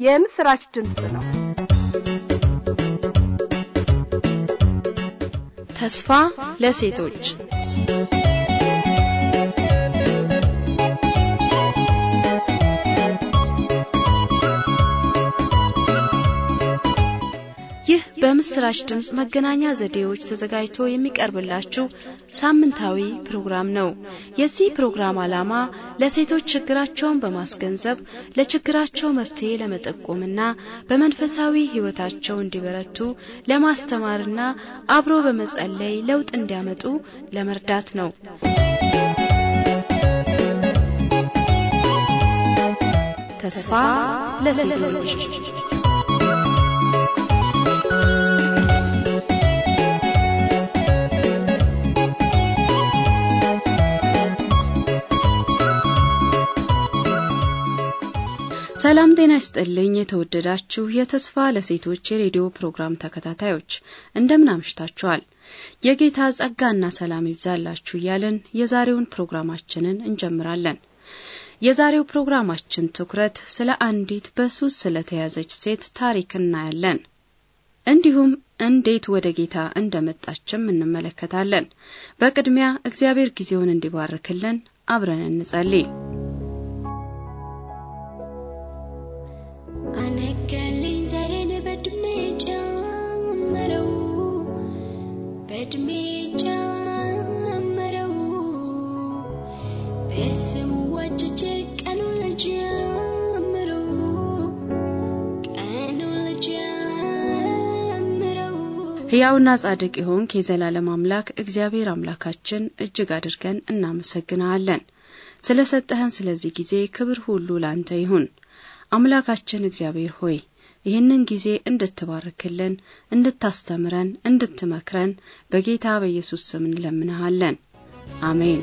የምስራች ድምፅ ነው። ተስፋ ለሴቶች ይህ በምስራች ድምፅ መገናኛ ዘዴዎች ተዘጋጅቶ የሚቀርብላችሁ ሳምንታዊ ፕሮግራም ነው። የዚህ ፕሮግራም ዓላማ ለሴቶች ችግራቸውን በማስገንዘብ ለችግራቸው መፍትሄ ለመጠቆምና በመንፈሳዊ ሕይወታቸው እንዲበረቱ ለማስተማርና አብሮ በመጸለይ ለውጥ እንዲያመጡ ለመርዳት ነው። ተስፋ ለሴቶች ሰላም ጤና ይስጥልኝ። የተወደዳችሁ የተስፋ ለሴቶች የሬዲዮ ፕሮግራም ተከታታዮች እንደምን አምሽታችኋል? የጌታ ጸጋና ሰላም ይብዛላችሁ እያልን የዛሬውን ፕሮግራማችንን እንጀምራለን። የዛሬው ፕሮግራማችን ትኩረት ስለ አንዲት በሱስ ስለተያዘች ሴት ታሪክ እናያለን። እንዲሁም እንዴት ወደ ጌታ እንደመጣችም እንመለከታለን። በቅድሚያ እግዚአብሔር ጊዜውን እንዲባርክልን አብረን እንጸልይ። አነገልኝ ዘሬን በእድሜ ጨመረው በእድሜ ጨመረው በስሙ ዋጅቼ ቀኑን ልጀምረው ቀኑን ልጀምረው ሕያውና ጻድቅ የሆንክ የዘላለም አምላክ እግዚአብሔር አምላካችን እጅግ አድርገን እናመሰግንሃለን። ስለ ሰጠህን ስለዚህ ጊዜ ክብር ሁሉ ላንተ ይሁን። አምላካችን እግዚአብሔር ሆይ ይህንን ጊዜ እንድትባርክልን፣ እንድታስተምረን፣ እንድትመክረን በጌታ በኢየሱስ ስም እንለምንሃለን። አሜን።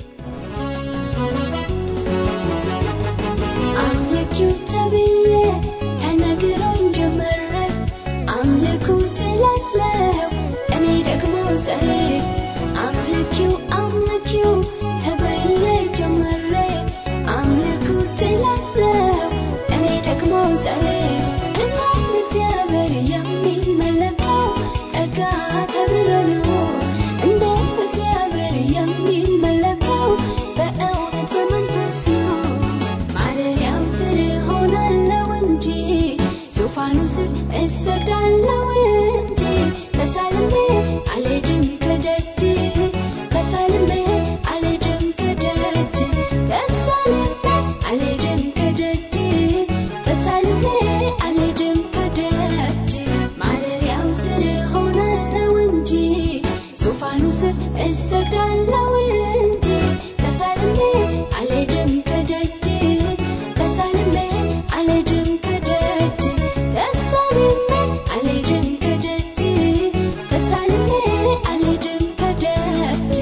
አምልኪው ተብዬ ተነግሮኝ ጀመረ አምልኩ ትላለው እኔ ደግሞ ዘሬ አምልኪው አምልኪው ተብዬ ጀመረ አምልኩ ትላለው እኔ ደግሞ ዘሬ እናም እግዚአብሔር የሚመለከው ጠጋ ተብሎ ነው እንደ እግዚአብሔር የሚመለከው በእውነት በመንፈስ ነው ማደሪያው ስር ሆናለው እንጂ ዙፋኑ ስር እሰግዳለው እንጂ ተሳልሜ አልሄድም ከደጅ ተሳልሜ አልሄድም ከደጅ ተሳልሜ አልሄድም ከደጅ ተሳልሜ አልሄድም ከደጅ ማደሪያው ስር ሆናለው እንጂ ዙፋኑ ስር እሰግዳለው እንጂ ተሳልሜ አልሄድም ከደጅ ተሳልሜ አልሄድም ከደጅ ተሳልሜ አልሄድም ከደጅ ተሳልሜ አልሄድም ከደጅ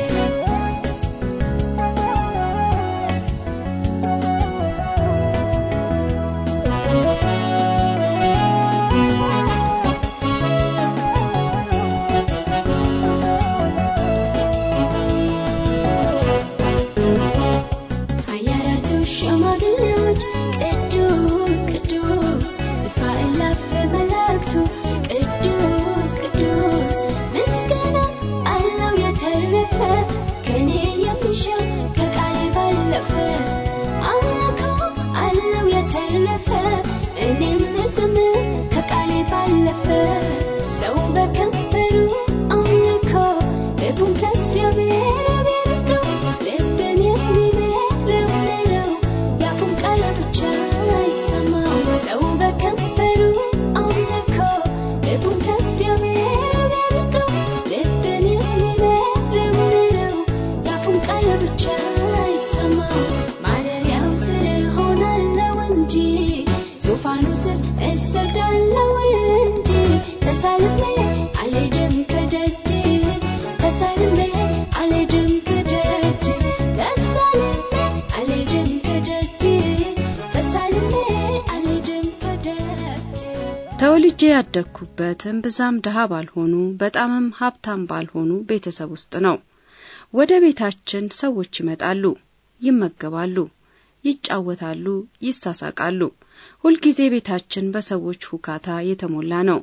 ሀያራቱ ሽማግሌዎች ቅዱስ ቅዱስ እልፍ አእላፍ መላእክቱ ቅዱስ ቅዱስ ምስጋና አለው የተረፈ ከኔ የሚሻ ከቃሌ ባለፈ አምልኮ አለው የተረፈ እኔም ልዘምር ከቃሌ ባለፈ ሰው በከንፈሩ አምልኮ ልቡን ከእግዚአብሔር ያበርገው ልብን የሚመረምረው የአፉን ቃል ብቻ አይሰማው ሰው በከንፈሩ አምልኮ ልቡን ከእግዚአብሔር ያበርገው ልብን የሚመረምረው የአፉን ቃል ብቻ አይሰማው ማደሪያው ስር ሆናለው እንጂ ዙፋኑ ስር እሰግዳለው እንጂ ተሳልሜ አልሄድም ከደጅ ተሳልሜ አልሄድም ከደጅ ተሳልሜ አልሄድም ከደጅ ተሳልሜ አልሄድም ከደጅ ተወልጄ ያደግኩበት እምብዛም ድሃ ባልሆኑ በጣምም ሀብታም ባልሆኑ ቤተሰብ ውስጥ ነው። ወደ ቤታችን ሰዎች ይመጣሉ፣ ይመገባሉ፣ ይጫወታሉ፣ ይሳሳቃሉ። ሁልጊዜ ቤታችን በሰዎች ሁካታ የተሞላ ነው።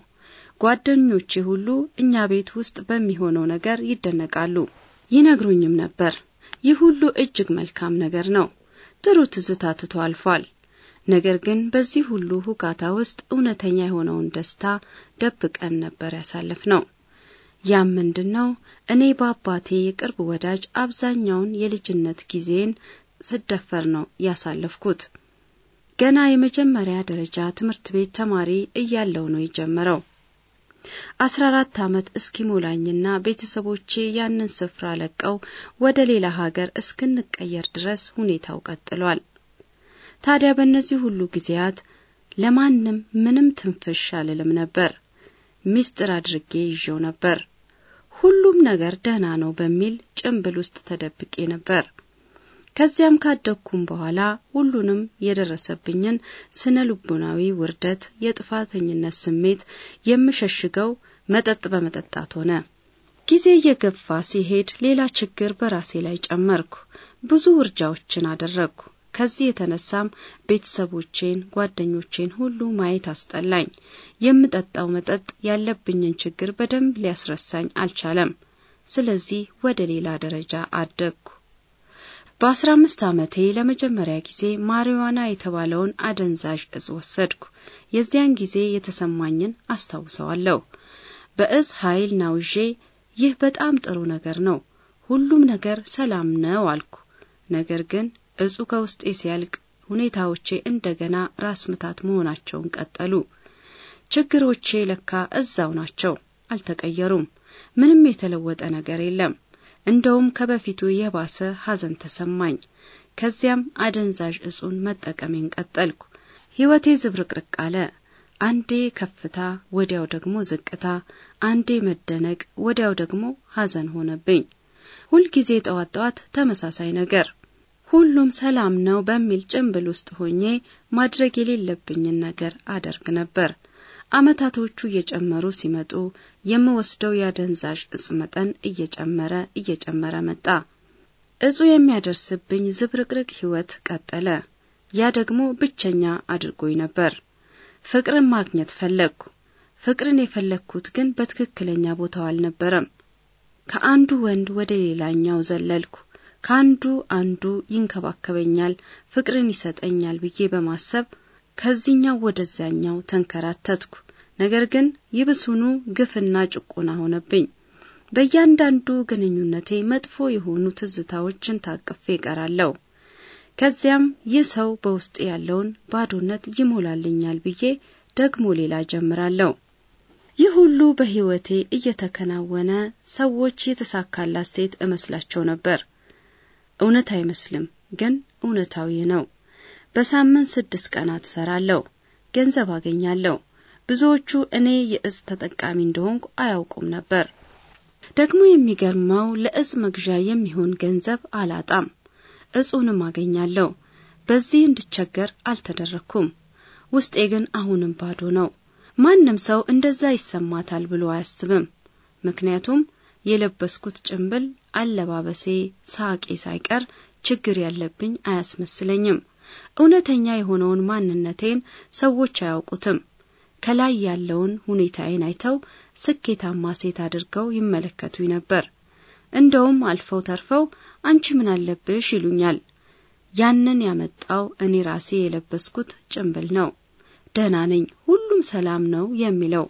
ጓደኞቼ ሁሉ እኛ ቤት ውስጥ በሚሆነው ነገር ይደነቃሉ፣ ይነግሩኝም ነበር። ይህ ሁሉ እጅግ መልካም ነገር ነው። ጥሩ ትዝታ ትቶ አልፏል። ነገር ግን በዚህ ሁሉ ሁካታ ውስጥ እውነተኛ የሆነውን ደስታ ደብቀን ነበር ያሳለፍ ነው። ያም ምንድን ነው? እኔ በአባቴ የቅርብ ወዳጅ አብዛኛውን የልጅነት ጊዜን ስደፈር ነው ያሳለፍኩት። ገና የመጀመሪያ ደረጃ ትምህርት ቤት ተማሪ እያለው ነው የጀመረው። አስራ አራት ዓመት እስኪሞላኝና ቤተሰቦቼ ያንን ስፍራ ለቀው ወደ ሌላ ሀገር እስክንቀየር ድረስ ሁኔታው ቀጥሏል። ታዲያ በእነዚህ ሁሉ ጊዜያት ለማንም ምንም ትንፍሽ አልልም ነበር። ሚስጥር አድርጌ ይዤው ነበር። ሁሉም ነገር ደህና ነው በሚል ጭንብል ውስጥ ተደብቄ ነበር። ከዚያም ካደግኩም በኋላ ሁሉንም የደረሰብኝን ስነ ልቦናዊ ውርደት፣ የጥፋተኝነት ስሜት የምሸሽገው መጠጥ በመጠጣት ሆነ። ጊዜ እየገፋ ሲሄድ ሌላ ችግር በራሴ ላይ ጨመርኩ። ብዙ ውርጃዎችን አደረግኩ። ከዚህ የተነሳም ቤተሰቦቼን፣ ጓደኞቼን ሁሉ ማየት አስጠላኝ። የምጠጣው መጠጥ ያለብኝን ችግር በደንብ ሊያስረሳኝ አልቻለም። ስለዚህ ወደ ሌላ ደረጃ አደግኩ። በአስራ አምስት ዓመቴ ለመጀመሪያ ጊዜ ማሪዋና የተባለውን አደንዛዥ እጽ ወሰድኩ። የዚያን ጊዜ የተሰማኝን አስታውሰዋለሁ። በእጽ ኃይል ናውዤ ይህ በጣም ጥሩ ነገር ነው፣ ሁሉም ነገር ሰላም ነው አልኩ። ነገር ግን እጹ ከውስጤ ሲያልቅ ሁኔታዎቼ እንደገና ራስ ምታት መሆናቸውን ቀጠሉ። ችግሮቼ ለካ እዛው ናቸው፣ አልተቀየሩም። ምንም የተለወጠ ነገር የለም። እንደውም ከበፊቱ የባሰ ሐዘን ተሰማኝ። ከዚያም አደንዛዥ እጹን መጠቀሜን ቀጠልኩ። ሕይወቴ ዝብርቅርቅ አለ። አንዴ ከፍታ፣ ወዲያው ደግሞ ዝቅታ፣ አንዴ መደነቅ፣ ወዲያው ደግሞ ሐዘን ሆነብኝ። ሁልጊዜ ጠዋት ጠዋት ተመሳሳይ ነገር ሁሉም ሰላም ነው በሚል ጭንብል ውስጥ ሆኜ ማድረግ የሌለብኝን ነገር አደርግ ነበር። ዓመታቶቹ እየጨመሩ ሲመጡ የምወስደው የአደንዛዥ እጽ መጠን እየጨመረ እየጨመረ መጣ። እጹ የሚያደርስብኝ ዝብርቅርቅ ሕይወት ቀጠለ። ያ ደግሞ ብቸኛ አድርጎኝ ነበር። ፍቅርን ማግኘት ፈለግኩ። ፍቅርን የፈለግኩት ግን በትክክለኛ ቦታው አልነበረም። ከአንዱ ወንድ ወደ ሌላኛው ዘለልኩ። ከአንዱ አንዱ ይንከባከበኛል፣ ፍቅርን ይሰጠኛል ብዬ በማሰብ ከዚህኛው ወደዚያኛው ተንከራተትኩ። ነገር ግን ይብሱኑ ግፍና ጭቆና ሆነብኝ። በእያንዳንዱ ግንኙነቴ መጥፎ የሆኑ ትዝታዎችን ታቅፌ እቀራለሁ። ከዚያም ይህ ሰው በውስጤ ያለውን ባዶነት ይሞላልኛል ብዬ ደግሞ ሌላ ጀምራለሁ። ይህ ሁሉ በሕይወቴ እየተከናወነ ሰዎች የተሳካላት ሴት እመስላቸው ነበር። እውነት አይመስልም፣ ግን እውነታዊ ነው። በሳምንት ስድስት ቀናት እሰራለሁ፣ ገንዘብ አገኛለሁ። ብዙዎቹ እኔ የእጽ ተጠቃሚ እንደሆንኩ አያውቁም ነበር። ደግሞ የሚገርመው ለእጽ መግዣ የሚሆን ገንዘብ አላጣም፣ እጹንም አገኛለሁ። በዚህ እንድቸገር አልተደረግኩም። ውስጤ ግን አሁንም ባዶ ነው። ማንም ሰው እንደዛ ይሰማታል ብሎ አያስብም። ምክንያቱም የለበስኩት ጭንብል፣ አለባበሴ፣ ሳቄ ሳይቀር ችግር ያለብኝ አያስመስለኝም። እውነተኛ የሆነውን ማንነቴን ሰዎች አያውቁትም። ከላይ ያለውን ሁኔታዬን አይተው ስኬታማ ሴት አድርገው ይመለከቱኝ ነበር። እንደውም አልፈው ተርፈው አንቺ ምን አለብሽ ይሉኛል። ያንን ያመጣው እኔ ራሴ የለበስኩት ጭንብል ነው። ደህና ነኝ፣ ሁሉም ሰላም ነው የሚለው።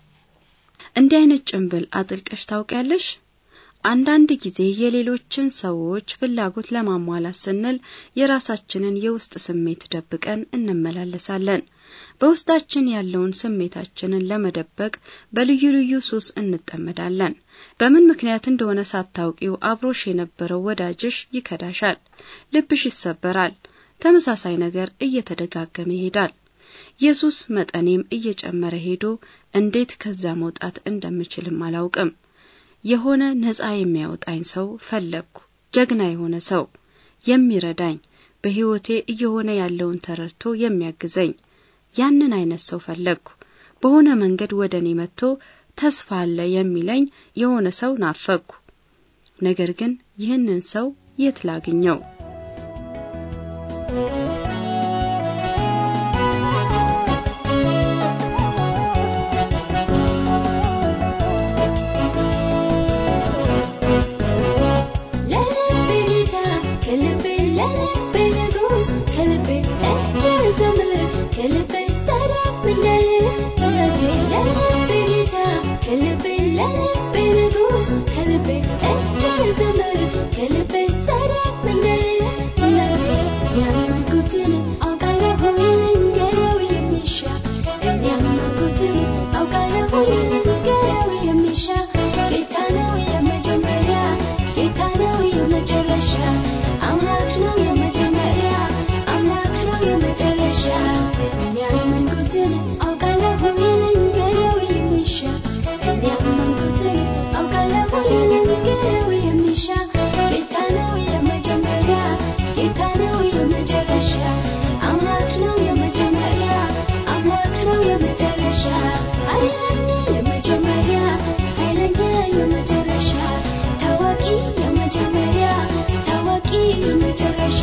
እንዲህ አይነት ጭንብል አጥልቀሽ ታውቂያለሽ? አንዳንድ ጊዜ የሌሎችን ሰዎች ፍላጎት ለማሟላት ስንል የራሳችንን የውስጥ ስሜት ደብቀን እንመላለሳለን። በውስጣችን ያለውን ስሜታችንን ለመደበቅ በልዩ ልዩ ሱስ እንጠመዳለን። በምን ምክንያት እንደሆነ ሳታውቂው አብሮሽ የነበረው ወዳጅሽ ይከዳሻል፣ ልብሽ ይሰበራል። ተመሳሳይ ነገር እየተደጋገመ ይሄዳል። የሱስ መጠኔም እየጨመረ ሄዶ እንዴት ከዛ መውጣት እንደምችልም አላውቅም። የሆነ ነጻ የሚያወጣኝ ሰው ፈለግኩ። ጀግና የሆነ ሰው የሚረዳኝ፣ በሕይወቴ እየሆነ ያለውን ተረድቶ የሚያግዘኝ ያንን አይነት ሰው ፈለግኩ። በሆነ መንገድ ወደ እኔ መጥቶ ተስፋ አለ የሚለኝ የሆነ ሰው ናፈቅኩ። ነገር ግን ይህንን ሰው የት ላግኘው? ምንደር ጭነቴ ለልቤ ጌታ ከልቤ ለልቤ ንጉሥ ከልቤ እስቲ ዘምር ከልቤ ሰረቅ ምንደር ጭነቴ ያመንኩትን አውቃለሁ ልንገረው የሚሻ እኔ ያመንኩትን አውቃለሁ ልንገረው የሚሻ ጌታ ነው የመጀመሪያ ጌታ ነው የመጨረሻ አምላክ ነው የመጀመሪያ አምላክ ነው የመጨረሻ እኔ ያመንኩትን አውቃለሁ ልንገረው የሚሻ እኔ ያመንኩትን አውቃለሁ ልንገረው የሚሻ ጌታ ነው የመጀመሪያ ጌታ ነው የመጨረሻ አምላክ ነው የመጀመሪያ አምላክ ነው የመጨረሻ ኃይለኛ የመጀመሪያ ኃይለኛ የመጨረሻ ታዋቂ የመጀመሪያ ታዋቂ የመጨረሻ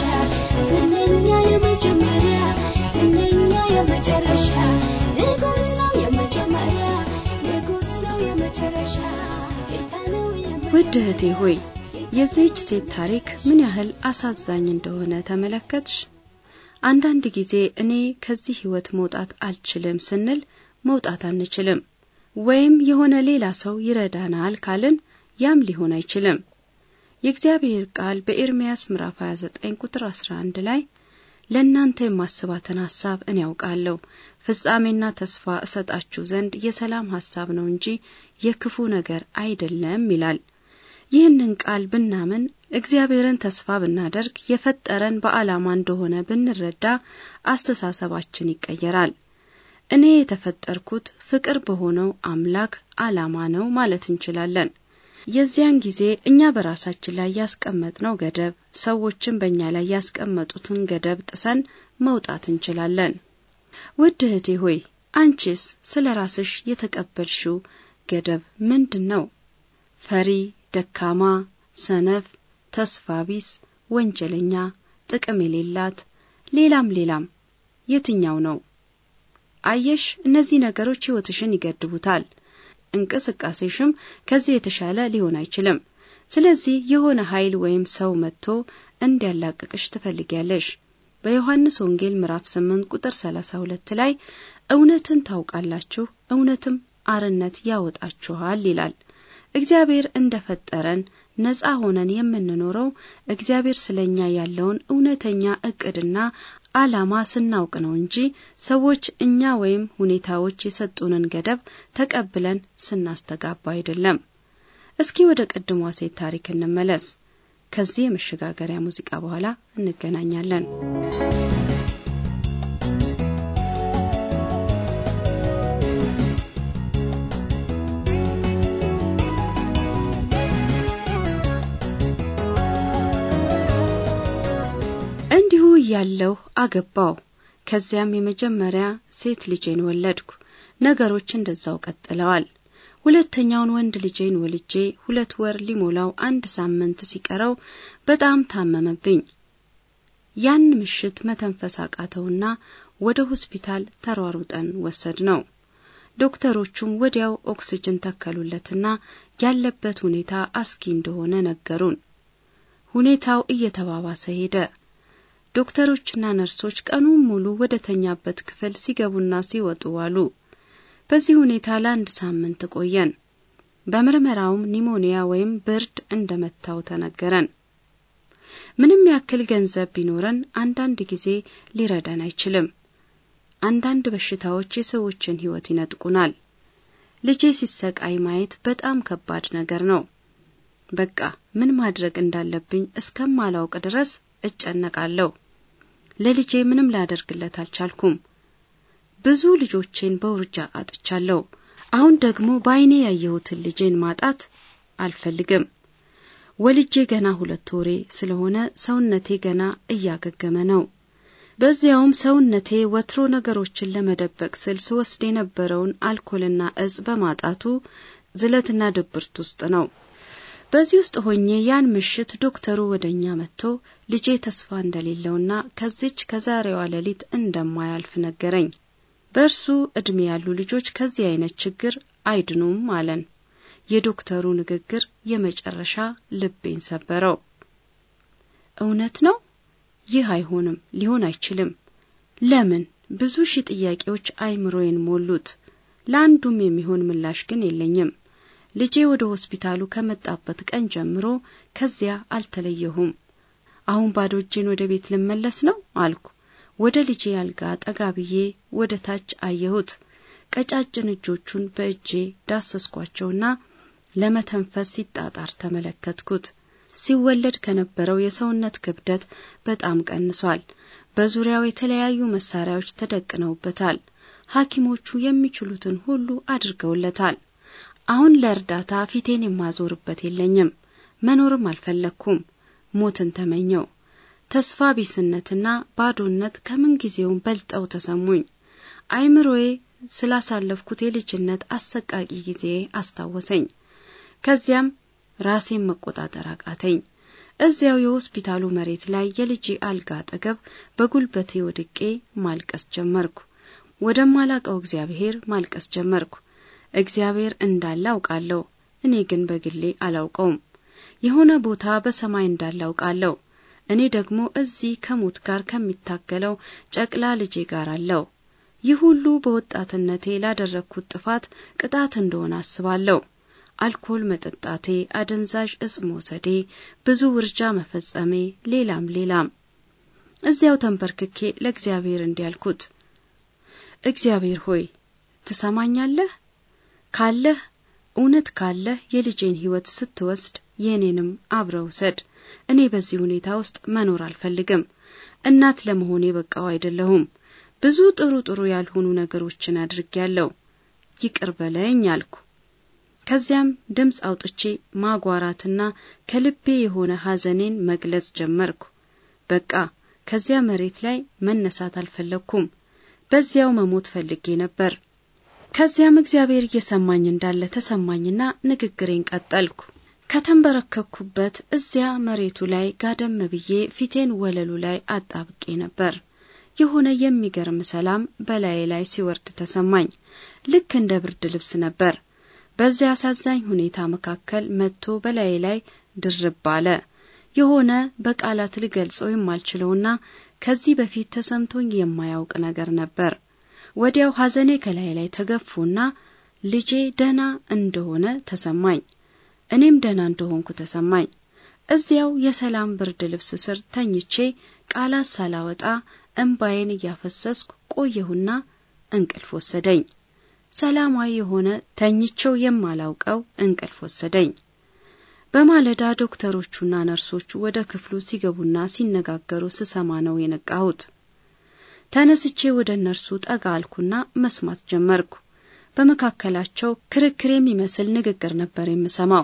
ዝነኛ የመጀመሪያ ዝነኛ የመጨረሻ ንጉሥ ነው የመጀመሪያ ንጉሥ ነው የመጨረሻ ጌታ ነው ውድ እህቴ ሆይ የዚህች ሴት ታሪክ ምን ያህል አሳዛኝ እንደሆነ ተመለከትሽ? አንዳንድ ጊዜ እኔ ከዚህ ሕይወት መውጣት አልችልም ስንል መውጣት አንችልም፣ ወይም የሆነ ሌላ ሰው ይረዳናል ካልን ያም ሊሆን አይችልም። የእግዚአብሔር ቃል በኤርምያስ ምዕራፍ 29 ቁጥር 11 ላይ ለእናንተ የማስባትን ሐሳብ እኔ ያውቃለሁ፣ ፍጻሜና ተስፋ እሰጣችሁ ዘንድ የሰላም ሐሳብ ነው እንጂ የክፉ ነገር አይደለም ይላል። ይህንን ቃል ብናምን እግዚአብሔርን ተስፋ ብናደርግ የፈጠረን በዓላማ እንደሆነ ብንረዳ አስተሳሰባችን ይቀየራል። እኔ የተፈጠርኩት ፍቅር በሆነው አምላክ ዓላማ ነው ማለት እንችላለን። የዚያን ጊዜ እኛ በራሳችን ላይ ያስቀመጥነው ገደብ፣ ሰዎችን በእኛ ላይ ያስቀመጡትን ገደብ ጥሰን መውጣት እንችላለን። ውድ እህቴ ሆይ አንቺስ ስለ ራስሽ የተቀበልሽው ገደብ ምንድን ነው? ፈሪ፣ ደካማ፣ ሰነፍ፣ ተስፋ ቢስ፣ ወንጀለኛ፣ ጥቅም የሌላት ሌላም ሌላም የትኛው ነው? አየሽ፣ እነዚህ ነገሮች ሕይወትሽን ይገድቡታል። እንቅስቃሴሽም ከዚህ የተሻለ ሊሆን አይችልም። ስለዚህ የሆነ ኃይል ወይም ሰው መጥቶ እንዲያላቅቅሽ ትፈልጊያለሽ። በዮሐንስ ወንጌል ምዕራፍ 8 ቁጥር 32 ላይ እውነትን ታውቃላችሁ፣ እውነትም አርነት ያወጣችኋል ይላል። እግዚአብሔር እንደፈጠረን ነጻ ሆነን የምንኖረው እግዚአብሔር ስለኛ ያለውን እውነተኛ እቅድና ዓላማ ስናውቅ ነው እንጂ ሰዎች እኛ ወይም ሁኔታዎች የሰጡንን ገደብ ተቀብለን ስናስተጋባ አይደለም። እስኪ ወደ ቅድሟ ሴት ታሪክ እንመለስ። ከዚህ የመሸጋገሪያ ሙዚቃ በኋላ እንገናኛለን። እንዲሁ እያለሁ አገባው። ከዚያም የመጀመሪያ ሴት ልጄን ወለድኩ። ነገሮች እንደዛው ቀጥለዋል። ሁለተኛውን ወንድ ልጄን ወልጄ ሁለት ወር ሊሞላው አንድ ሳምንት ሲቀረው በጣም ታመመብኝ። ያን ምሽት መተንፈስ አቃተውና ወደ ሆስፒታል ተሯሩጠን ወሰድ ነው። ዶክተሮቹም ወዲያው ኦክስጅን ተከሉለትና ያለበት ሁኔታ አስጊ እንደሆነ ነገሩን። ሁኔታው እየተባባሰ ሄደ። ዶክተሮችና ነርሶች ቀኑን ሙሉ ወደ ተኛበት ክፍል ሲገቡና ሲወጡ ዋሉ። በዚህ ሁኔታ ለአንድ ሳምንት ቆየን። በምርመራውም ኒሞኒያ ወይም ብርድ እንደመታው ተነገረን። ምንም ያክል ገንዘብ ቢኖረን አንዳንድ ጊዜ ሊረዳን አይችልም። አንዳንድ በሽታዎች የሰዎችን ሕይወት ይነጥቁናል። ልጄ ሲሰቃይ ማየት በጣም ከባድ ነገር ነው። በቃ ምን ማድረግ እንዳለብኝ እስከማላውቅ ድረስ እጨነቃለሁ። ለልጄ ምንም ላደርግለት አልቻልኩም። ብዙ ልጆቼን በውርጃ አጥቻለሁ። አሁን ደግሞ በዓይኔ ያየሁትን ልጄን ማጣት አልፈልግም። ወልጄ ገና ሁለት ወሬ ስለሆነ ሰውነቴ ገና እያገገመ ነው። በዚያውም ሰውነቴ ወትሮ ነገሮችን ለመደበቅ ስል ስወስድ የነበረውን አልኮልና እጽ በማጣቱ ዝለትና ድብርት ውስጥ ነው። በዚህ ውስጥ ሆኜ ያን ምሽት ዶክተሩ ወደ እኛ መጥቶ ልጄ ተስፋ እንደሌለውና ከዚች ከዛሬዋ ሌሊት እንደማያልፍ ነገረኝ። በእርሱ ዕድሜ ያሉ ልጆች ከዚህ አይነት ችግር አይድኑም አለን። የዶክተሩ ንግግር የመጨረሻ ልቤን ሰበረው። እውነት ነው። ይህ አይሆንም፣ ሊሆን አይችልም። ለምን ብዙ ሺህ ጥያቄዎች አይምሮዬን ሞሉት። ለአንዱም የሚሆን ምላሽ ግን የለኝም። ልጄ ወደ ሆስፒታሉ ከመጣበት ቀን ጀምሮ ከዚያ አልተለየሁም። አሁን ባዶ እጄን ወደ ቤት ልመለስ ነው አልኩ። ወደ ልጄ አልጋ ጠጋ ብዬ ወደ ታች አየሁት። ቀጫጭን እጆቹን በእጄ ዳሰስኳቸውና ለመተንፈስ ሲጣጣር ተመለከትኩት። ሲወለድ ከነበረው የሰውነት ክብደት በጣም ቀንሷል። በዙሪያው የተለያዩ መሳሪያዎች ተደቅነውበታል። ሐኪሞቹ የሚችሉትን ሁሉ አድርገውለታል። አሁን ለእርዳታ ፊቴን የማዞርበት የለኝም። መኖርም አልፈለግኩም። ሞትን ተመኘው። ተስፋ ቢስነትና ባዶነት ከምንጊዜውም በልጠው ተሰሙኝ። አይምሮዬ ስላሳለፍኩት የልጅነት አሰቃቂ ጊዜ አስታወሰኝ። ከዚያም ራሴን መቆጣጠር አቃተኝ። እዚያው የሆስፒታሉ መሬት ላይ የልጄ አልጋ አጠገብ በጉልበቴ ወድቄ ማልቀስ ጀመርኩ። ወደማላቀው እግዚአብሔር ማልቀስ ጀመርኩ። እግዚአብሔር እንዳለ አውቃለሁ፣ እኔ ግን በግሌ አላውቀውም። የሆነ ቦታ በሰማይ እንዳለ አውቃለሁ። እኔ ደግሞ እዚህ ከሞት ጋር ከሚታገለው ጨቅላ ልጄ ጋር አለው። ይህ ሁሉ በወጣትነቴ ላደረግኩት ጥፋት ቅጣት እንደሆነ አስባለሁ። አልኮል መጠጣቴ፣ አደንዛዥ እጽ መውሰዴ፣ ብዙ ውርጃ መፈጸሜ፣ ሌላም ሌላም። እዚያው ተንበርክኬ ለእግዚአብሔር እንዲያልኩት እግዚአብሔር ሆይ ትሰማኛለህ? ካለህ እውነት ካለህ የልጄን ሕይወት ስትወስድ የእኔንም አብረው ውሰድ። እኔ በዚህ ሁኔታ ውስጥ መኖር አልፈልግም። እናት ለመሆኔ በቃው አይደለሁም። ብዙ ጥሩ ጥሩ ያልሆኑ ነገሮችን አድርጌያለሁ። ይቅር በለኝ አልኩ። ከዚያም ድምፅ አውጥቼ ማጓራትና ከልቤ የሆነ ሐዘኔን መግለጽ ጀመርኩ። በቃ ከዚያ መሬት ላይ መነሳት አልፈለግኩም። በዚያው መሞት ፈልጌ ነበር። ከዚያም እግዚአብሔር እየሰማኝ እንዳለ ተሰማኝና ንግግሬን ቀጠልኩ። ከተንበረከኩበት እዚያ መሬቱ ላይ ጋደም ብዬ ፊቴን ወለሉ ላይ አጣብቄ ነበር። የሆነ የሚገርም ሰላም በላዬ ላይ ሲወርድ ተሰማኝ። ልክ እንደ ብርድ ልብስ ነበር። በዚያ አሳዛኝ ሁኔታ መካከል መጥቶ በላዬ ላይ ድርብ አለ። የሆነ በቃላት ልገልጸው የማልችለውና ከዚህ በፊት ተሰምቶኝ የማያውቅ ነገር ነበር። ወዲያው ሐዘኔ ከላይ ላይ ተገፉና ልጄ ደህና እንደሆነ ተሰማኝ። እኔም ደህና እንደሆንኩ ተሰማኝ። እዚያው የሰላም ብርድ ልብስ ስር ተኝቼ ቃላት ሳላወጣ እንባዬን እያፈሰስኩ ቆየሁና እንቅልፍ ወሰደኝ። ሰላማዊ የሆነ ተኝቼው የማላውቀው እንቅልፍ ወሰደኝ። በማለዳ ዶክተሮቹና ነርሶቹ ወደ ክፍሉ ሲገቡና ሲነጋገሩ ስሰማ ነው የነቃሁት። ተነስቼ ወደ እነርሱ ጠጋ አልኩና መስማት ጀመርኩ። በመካከላቸው ክርክር የሚመስል ንግግር ነበር የምሰማው።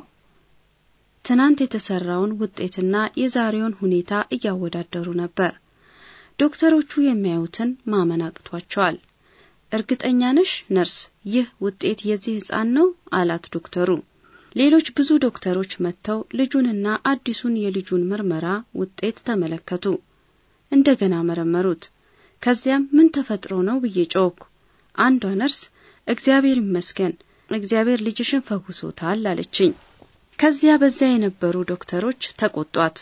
ትናንት የተሰራውን ውጤትና የዛሬውን ሁኔታ እያወዳደሩ ነበር። ዶክተሮቹ የሚያዩትን ማመን አቅቷቸዋል። እርግጠኛ ነሽ ነርስ፣ ይህ ውጤት የዚህ ሕፃን ነው አላት ዶክተሩ። ሌሎች ብዙ ዶክተሮች መጥተው ልጁንና አዲሱን የልጁን ምርመራ ውጤት ተመለከቱ። እንደገና መረመሩት። ከዚያም ምን ተፈጥሮ ነው ብዬ ጮኩ። አንዷ ነርስ እግዚአብሔር ይመስገን እግዚአብሔር ልጅሽን ፈውሶታል አለችኝ። ከዚያ በዚያ የነበሩ ዶክተሮች ተቆጧት።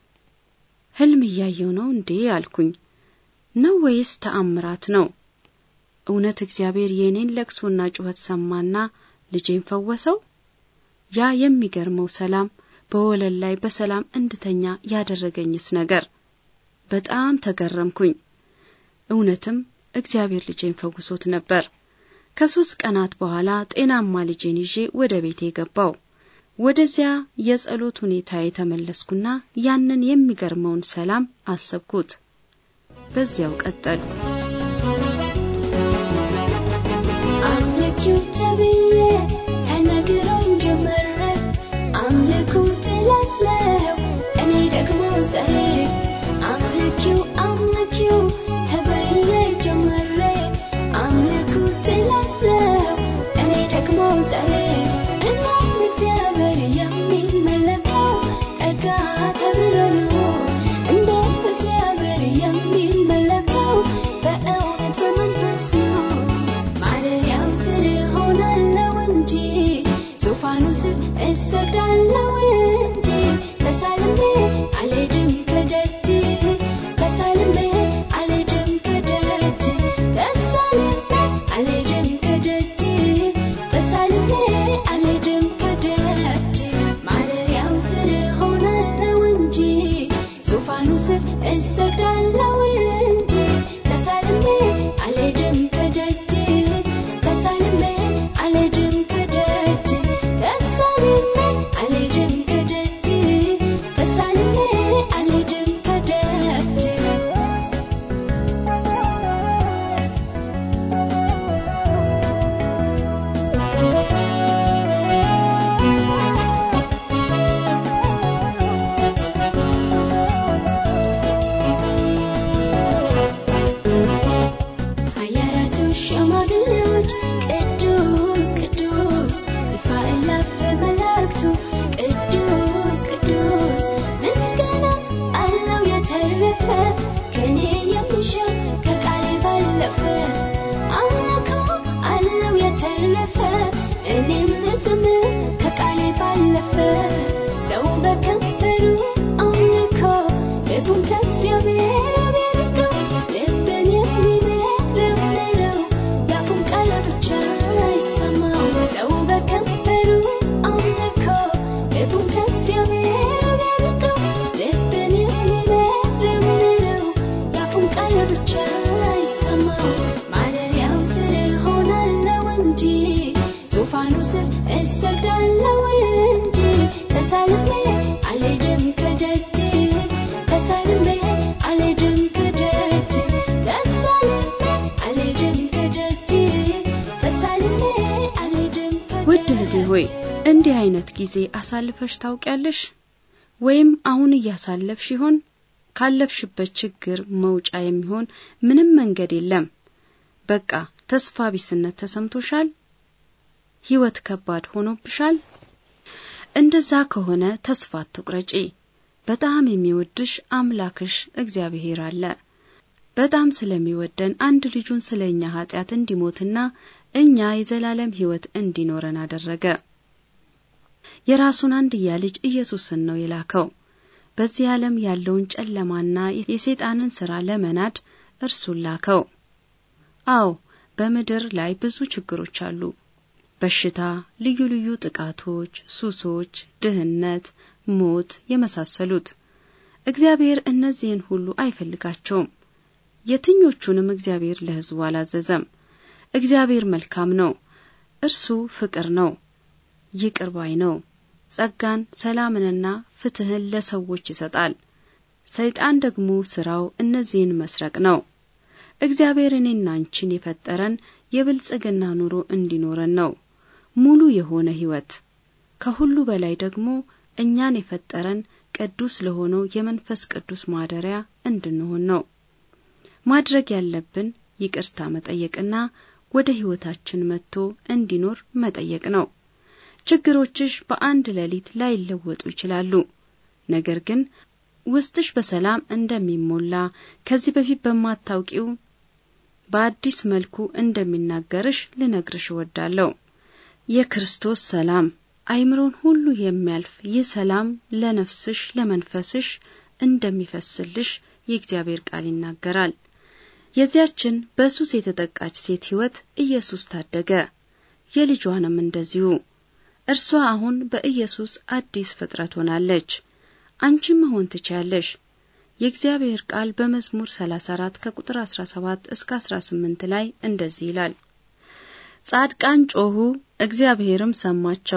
ህልም እያየው ነው እንዴ አልኩኝ። ነው ወይስ ተአምራት ነው? እውነት እግዚአብሔር የእኔን ለቅሶና ጩኸት ሰማና ልጄን ፈወሰው? ያ የሚገርመው ሰላም በወለል ላይ በሰላም እንድተኛ ያደረገኝስ ነገር በጣም ተገረምኩኝ። እውነትም እግዚአብሔር ልጄን ፈውሶት ነበር። ከሶስት ቀናት በኋላ ጤናማ ልጄን ይዤ ወደ ቤቴ ገባው። ወደዚያ የጸሎት ሁኔታ የተመለስኩና ያንን የሚገርመውን ሰላም አሰብኩት። በዚያው ቀጠሉ። አምልኪው ተብዬ ተነግሮኝ ጀመረ አምልኩ ትላለው እኔ ደግሞ ጸሬ አምልኪው አምልኪው ተብዬ ጀመረ አምልኩ ትላለው እኔ ደግሞ ጸሬ እናም እግዚአብሔር የሚመለከው ጠጋ ተብሎ ነው እንደ እግዚአብሔር የሚመለከው በእውነት በመንፈስ ነው ማደሪያው ስር ሆናለው እንጂ ዙፋኑ ስር እሰግዳለው እንጂ ተሳልሜ አልሄድም ከደጅ ተሳልሜ አልሄድም ከደጅ እሰግዳለሁ እንጂ ተሳልሜ አልሄድም ከደጅ ተሳልሜ አልሄድም ከደጅ ተሳልሜ አልሄድም ከደጅ ተሳልሜ አልሄድም ከደጅ ሀያራቱ ሽማግሌዎች ቅዱስ ቅዱስ እልፍ አእላፍ መላእክቱ ቅዱስ ቅዱስ ምስጋና አለው የተረፈ ከኔ የሚሻ ከቃሌ ባለፈ አምልኮ አለው የተረፈ እኔም ልዘምር ከቃሌ ባለፈ ሰው በከንፈሩ አምልኮ ልቡን ከእግዚአብሔር ቢያርቀው ልብን የሚመረምረው የአፉን ቃል ብቻ አይሰማው ሰው በከንፈሩ አምልኮ ልቡን ከእግዚአብሔር ቢያርቀው ልብን የሚመረምረው የአፉን ቃል ብቻ አይሰማው ማደሪያው ስር እሆናለሁ እንጂ ዙፋኑ ስር እሰግዳለሁ እንጂ ተሳልሜ አልሄድም ከደጅ ተሳልሜ አልሄድም ከደጅ ተሳልሜ አልሄድም ከደጅ ተሳልሜ አልሄድም ውድ እህቴ ሆይ እንዲህ አይነት ጊዜ አሳልፈሽ ታውቂያለሽ? ወይም አሁን እያሳለፍሽ ይሆን? ካለፍሽበት ችግር መውጫ የሚሆን ምንም መንገድ የለም። በቃ ተስፋ ቢስነት ተሰምቶሻል? ሕይወት ከባድ ሆኖብሻል? እንደዛ ከሆነ ተስፋ አትቁረጪ። በጣም የሚወድሽ አምላክሽ እግዚአብሔር አለ። በጣም ስለሚወደን አንድ ልጁን ስለ እኛ ኃጢአት እንዲሞትና እኛ የዘላለም ሕይወት እንዲኖረን አደረገ። የራሱን አንድያ ልጅ ኢየሱስን ነው የላከው። በዚህ ዓለም ያለውን ጨለማና የሰይጣንን ሥራ ለመናድ እርሱን ላከው። አዎ በምድር ላይ ብዙ ችግሮች አሉ። በሽታ፣ ልዩ ልዩ ጥቃቶች፣ ሱሶች፣ ድህነት፣ ሞት የመሳሰሉት። እግዚአብሔር እነዚህን ሁሉ አይፈልጋቸውም። የትኞቹንም እግዚአብሔር ለሕዝቡ አላዘዘም። እግዚአብሔር መልካም ነው። እርሱ ፍቅር ነው፣ ይቅር ባይ ነው። ጸጋን፣ ሰላምንና ፍትህን ለሰዎች ይሰጣል። ሰይጣን ደግሞ ስራው እነዚህን መስረቅ ነው። እግዚአብሔር እኔና አንቺን የፈጠረን የብልጽግና ኑሮ እንዲኖረን ነው፣ ሙሉ የሆነ ሕይወት። ከሁሉ በላይ ደግሞ እኛን የፈጠረን ቅዱስ ለሆነው የመንፈስ ቅዱስ ማደሪያ እንድንሆን ነው። ማድረግ ያለብን ይቅርታ መጠየቅና ወደ ሕይወታችን መጥቶ እንዲኖር መጠየቅ ነው። ችግሮችሽ በአንድ ሌሊት ላይለወጡ ይችላሉ። ነገር ግን ውስጥሽ በሰላም እንደሚሞላ ከዚህ በፊት በማታውቂው በአዲስ መልኩ እንደሚናገርሽ ልነግርሽ እወዳለሁ። የክርስቶስ ሰላም አይምሮን ሁሉ የሚያልፍ ይህ ሰላም ለነፍስሽ ለመንፈስሽ እንደሚፈስልሽ የእግዚአብሔር ቃል ይናገራል። የዚያችን በሱስ የተጠቃች ሴት ሕይወት ኢየሱስ ታደገ፣ የልጇንም እንደዚሁ። እርሷ አሁን በኢየሱስ አዲስ ፍጥረት ሆናለች። አንቺም መሆን ትችያለሽ። የእግዚአብሔር ቃል በመዝሙር 34 ከቁጥር 17 እስከ 18 ላይ እንደዚህ ይላል። ጻድቃን ጮኹ፣ እግዚአብሔርም ሰማቸው፣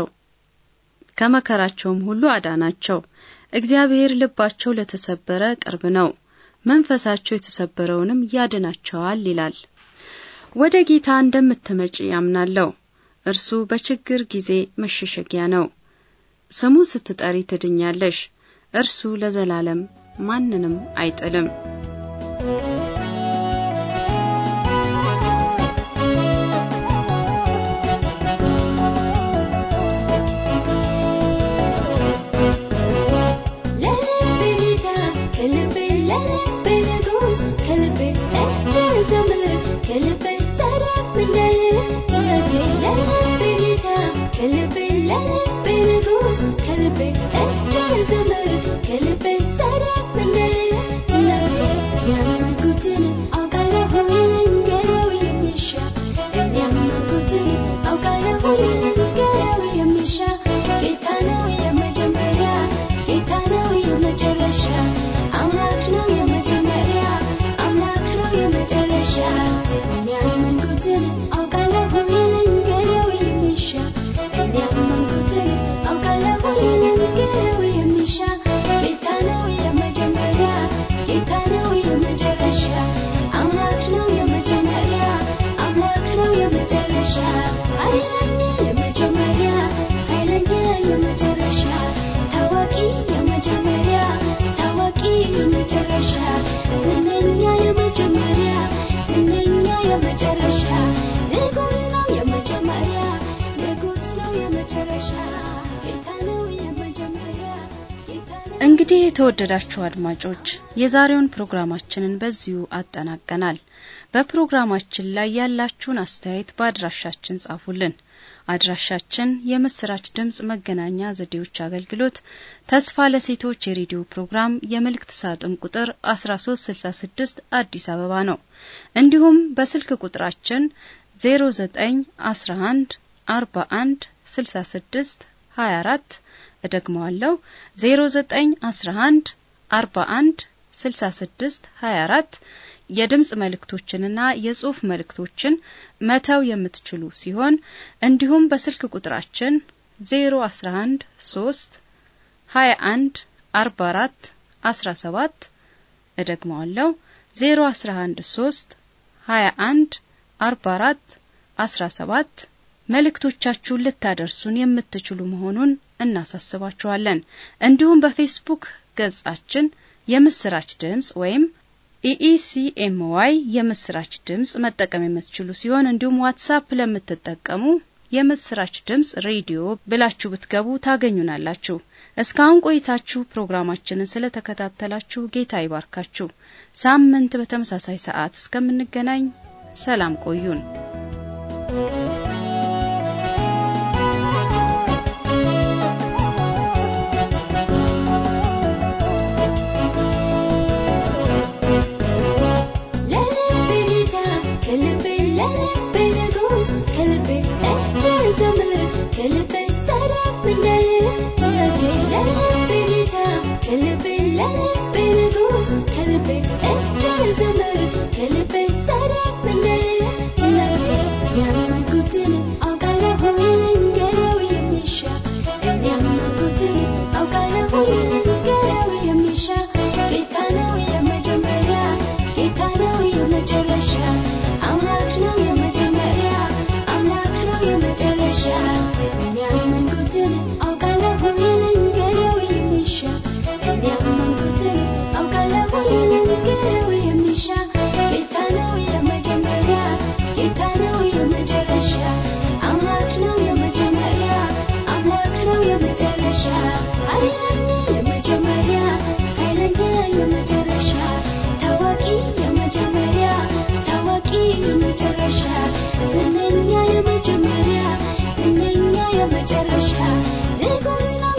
ከመከራቸውም ሁሉ አዳናቸው። እግዚአብሔር ልባቸው ለተሰበረ ቅርብ ነው፣ መንፈሳቸው የተሰበረውንም ያድናቸዋል ይላል። ወደ ጌታ እንደምትመጪ ያምናለሁ። እርሱ በችግር ጊዜ መሸሸጊያ ነው። ስሙ ስትጠሪ ትድኛለሽ። እርሱ ለዘላለም ማንንም አይጥልም። ለልቤ ጌታ ከልቤ ለልቤ ንጉሥ ከልቤ እስቲ ዘምር ከልቤ ሰረፍ እንዳለ ጭነቴ ለልቤ ጌታ ከልቤ ለልቤ ንጉሥ ከልቤ እስቲ ዘምር ከልቤ ሰረፍ እንዳለ ጭነቴ ያመንኩትን አውቃለሁ ልንገረው የሚሻ እኔ ያመንኩትን አውቃለሁ ልንገረው የሚሻ ጌታ ነው የመጀመሪያ ጌታ ነው የመጨረሻ አምላክ ነው የመጨረሻ የመጨረሻ ታዋቂ የመጀመሪያ ታዋቂ የመጨረሻ ዝነኛ የመጀመሪያ ዝነኛ የመጨረሻ ንጉስ ነው የመጀመሪያ ንጉስ ነው የመጨረሻ ጌታ ነው የመጀመሪያ ጌታ ነው እንግዲህ የተወደዳችሁ አድማጮች የዛሬውን ፕሮግራማችንን በዚሁ አጠናቀናል። በፕሮግራማችን ላይ ያላችሁን አስተያየት በአድራሻችን ጻፉልን። አድራሻችን የምስራች ድምጽ መገናኛ ዘዴዎች አገልግሎት ተስፋ ለሴቶች የሬዲዮ ፕሮግራም የመልእክት ሳጥን ቁጥር 1366 አዲስ አበባ ነው። እንዲሁም በስልክ ቁጥራችን 0911 41 66 24 እደግመዋለሁ 0911 41 66 24 የድምጽ መልእክቶችንና የጽሑፍ መልእክቶችን መተው የምትችሉ ሲሆን እንዲሁም በስልክ ቁጥራችን 011 3 21 44 17 እደግመዋለሁ 011 3 21 44 17 መልእክቶቻችሁን ልታደርሱን የምትችሉ መሆኑን እናሳስባችኋለን። እንዲሁም በፌስቡክ ገጻችን የምስራች ድምጽ ወይም ኢኢሲኤምዋይ የምስራች ድምጽ መጠቀም የምትችሉ ሲሆን እንዲሁም ዋትሳፕ ለምትጠቀሙ የምስራች ድምጽ ሬዲዮ ብላችሁ ብትገቡ ታገኙናላችሁ። እስካሁን ቆይታችሁ ፕሮግራማችንን ስለተከታተላችሁ ጌታ ይባርካችሁ። ሳምንት በተመሳሳይ ሰዓት እስከምንገናኝ ሰላም ቆዩን። ለልቤ ጌታ ከልቤ ለልቤ ንጉስ ከልቤ እስቲ ዘምር ከልቤ ሰረፍ እንዳለ ጭነቴ ለልቤ ጌታ ከልቤ ለልቤ ንጉስ ከልቤ እስቲ ዘምር ከልቤ ሰረፍ እንዳለ ጭነቴ ያመንኩትን አውቃለሁ ልንገረው የሚሻ እኔ ያመንኩትን አውቃለሁ ልንገረው የሚሻ ጌታ ነው የመጀመሪያ ጌታ ነው የመጨረሻ አምላክ ነው የመጀመሪያ አምላክ ነው የመጨረሻ እኔ ያመንኩትን አውቃለሁ ልንገረው የሚሻ እኔ ያመንኩትን አውቃለሁ ልንገረው የሚሻ ጌታ ነው የመጀመሪያ ጌታ ነው የመጨረሻ አምላክ ነው የመጀመሪያ አምላክ ነው የመጨረሻ ኃይለኛ የመጀመሪያ ኃይለኛ የመጨረሻ ታዋቂ የመጀመሪያ ታዋቂ የመጨረሻ ዝነኛ የመጀመሪያ ዝነኛ የመጨረሻ ንጉስ ነው